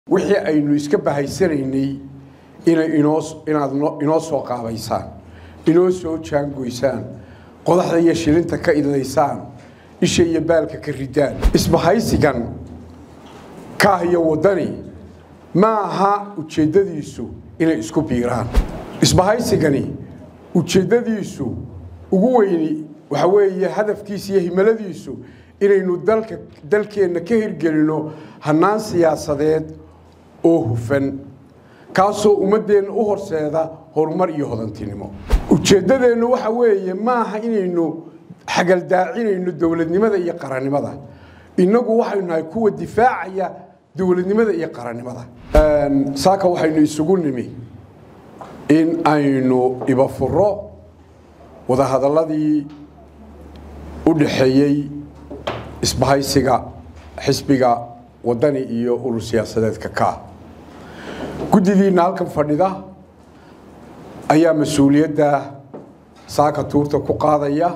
wixii aynu iska bahaysanaynay inay inoo inaad inoo soo qaabaysaan inoo soo jaangoysaan qodaxda iyo shilinta ka idlaysaan isha iyo baalka ka ridaan isbahaysigan kaah iyo waddani ma aha ujeeddadiisu inay isku biiraan isbahaysigani ujeeddadiisu ugu weyni waxa weeye hadafkiisa iyo himaladiisu inaynu dalka dalkeenna ka hirgelino hannaan siyaasadeed oo hufan kaasoo ummaddeenna u horseeda horumar iyo hodantinimo ujeeddadeennu waxa weeye maaha inaynu xagaldaacinayno dowladnimada iyo qarannimada innagu waxaynu nahay kuwa difaacaya dowladnimada iyo qarannimada saaka waxaynu isugu nimi in aynu ibafuro wadahadalladii u dhaxeeyey isbahaysiga xisbiga waddani iyo urur siyaasadeedka ka guddidiinna halkan fadhida ayaa mas-uuliyadda saaka tuurta ku qaadaya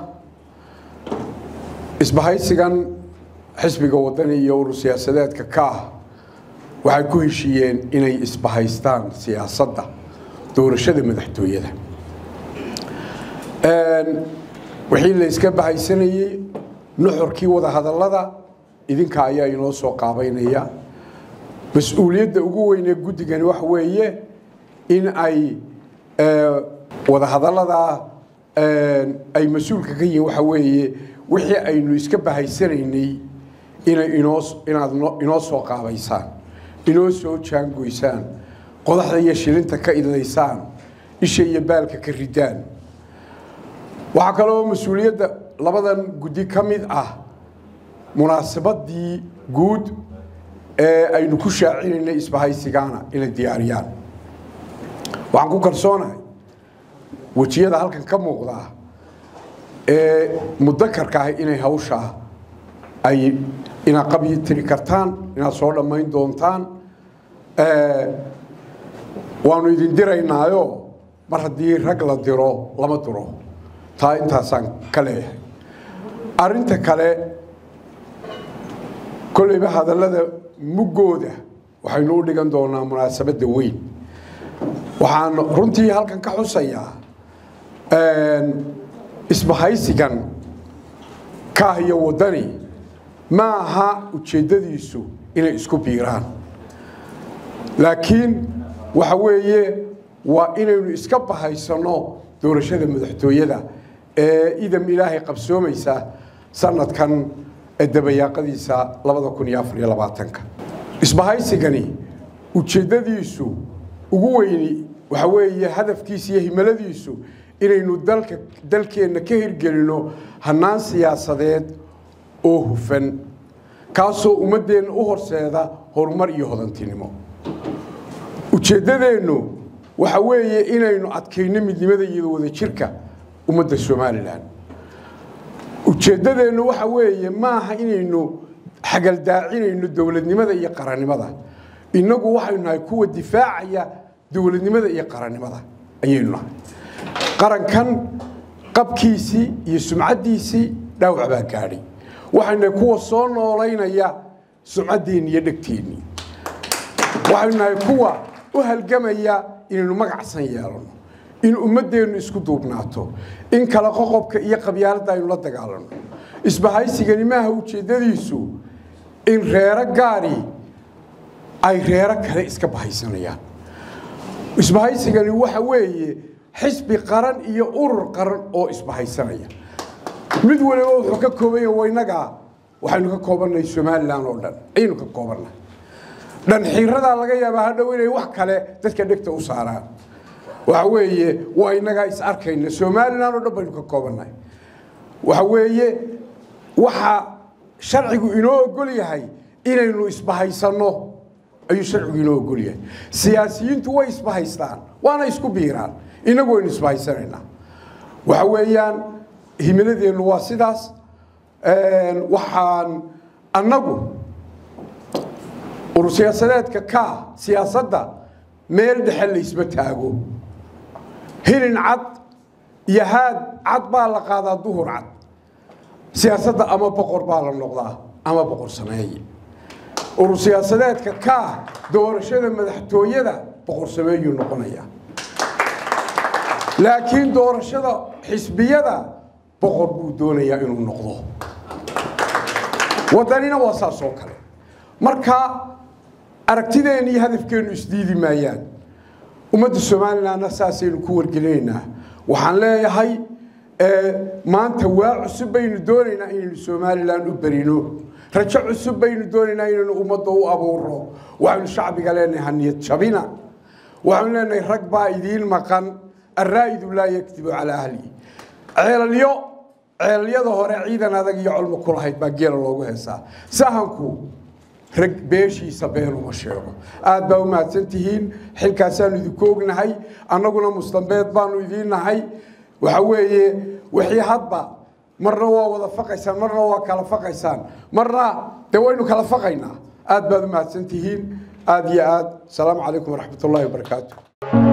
isbahaysigan xisbiga waddani iyo urur siyaasadeedka ka waxay ku heshiiyeen inay isbahaystaan siyaasadda doorashada madaxtooyada wixii la iska bahaysanayey nuxurkii wadahadallada idinka ayaa inoo soo qaabaynaya mas-uuliyadda ugu weyn ee guddigani waxa weeye in ay wadahadalladaa ay mas-uulka ka yihiin waxa weeye wixii aynu iska bahaysanaynay inay inoo inaad inoo soo qaabaysaan inoo soo jaangoysaan qodaxda iyo shilinta ka idlaysaan isha iyo baalka ka ridaan waxaa kaloo mas-uuliyadda labadan guddi ka mid ah munaasabadii guud ee aynu ku shaacinaynay isbahaysigaana inay diyaariyaan waxaan ku kalsoonahay wejiyada halkan ka muuqdaa ee mudakarka ah inay hawshaa ay inaad qabyi tiri kartaan inaad soo dhammayn doontaan waanu idin diraynaayo mar haddii rag la diro lama diro taa intaasaan ka leeyahay arrinta kale kolleyba hadallada muggooda waxaynu u dhigan doonaa munaasabadda weyn waxaan runtii halkan ka xusayaa isbahaysigan kaah iyo waddani ma aha ujeeddadiisu inay isku biiraan laakiin waxa weeye waa inaynu iska bahaysanno doorashada madaxtooyada ee idam ilaahay qabsoomaysa sanadkan dabayaaqadiisa labada kun iyo afar iyo labaatanka isbahaysigani ujeeddadiisu ugu weyni waxa weeye hadafkiisa iyo himaladiisu inaynu dalka dalkeenna ka hirgelino hannaan siyaasadeed oo hufan kaasoo ummaddeenna u horseeda horumar iyo hodantinimo ujeeddadeennu waxa weeye inaynu adkayno midnimada iyo wadajirka ummadda somalilan ujeeddadeennu waxa weeye maaha inaynu xagaldaacinayno dowladnimada iyo qarannimada innagu waxaynu nahay kuwa difaacaya dowladnimada iyo qarannimada ayaynu nahay qarankan qabkiisii iyo sumcaddiisii dhaawac baa gaadhay waxaynu nahay kuwa soo noolaynaya sumcaddeenni iyo dhegteennii waxaynu nahay kuwa u halgamaya inaynu magacsan yeelano in ummaddeennu isku duubnaato in kala qoqobka iyo qabyaaladda aynu la dagaalano isbahaysigani maaha ujeeddadiisu in reero gaari ay reero kale iska bahaysanayaan isbahaysigani waxa weeye xisbi qaran iyo urur qaran oo isbahaysanaya mid waliba wuxuu ka koobanya waynagaa waxaynu ka koobannahay somalilan oo dhan ayaynu ka koobannahay dhanxiiradaa laga yaabaa hadhow inay wax kale dadka dhegta u saaraan waxa weeye waa inagaa is arkayna somalilan oo dhan baynu ka koobannahay waxa weeye waxa sharcigu inoo ogol yahay inaynu isbahaysanno ayuu sharcigu inoo ogol yahay siyaasiyiintu way isbahaystaan waana isku biiraan innagu waynu isbahaysanaynaa waxa weeyaan himiladeennu waa sidaas waxaan annagu urur siyaasadeedka ka siyaasadda meel dhexe laysma taago hilin cad iyo haad cad baa la qaadaa duhur cad siyaasadda ama boqor baa la noqdaa ama boqor sameeye urur siyaasadeedka ka ah doorashada madaxtooyada boqor sameeyuu noqonaya laakiin doorashada xisbiyada boqor buu doonayaa inuu noqdo waddanina waa saas oo kale marka aragtideenna iyo hadafkeennu isdiidi maayaan ummadda somalilanna saasaynu ku wargelinaynaa waxaan leeyahay maanta waa cusub baynu doonaynaa inaynu somalilan u berino rajo cusub baynu doonaynaa inaynu ummadda u abuuro waxaynu shacbiga leenahay haniyad jabina waxaynu leenahay rag baa idiin maqan araa'idu laa yakdibu calaa ahlihi ceelalyo ceelalyada hore ciidan adag iyo colmo ku lahayd baa geela loogu heesaa sahanku rag beeshiisa been uma sheego aad baa u mahadsan tihiin xilkaasaanu idinku ognahay annaguna mustambeed baanu idiin nahay waxa weeye wixii hadba marna waa wada faqaysaan marna waa kala faqaysaan marna dee waynu kala faqaynaa aad baad u mahadsan tihiin aad iyo aad asalaamu calaykum waraxmat ullahi wabarakaatu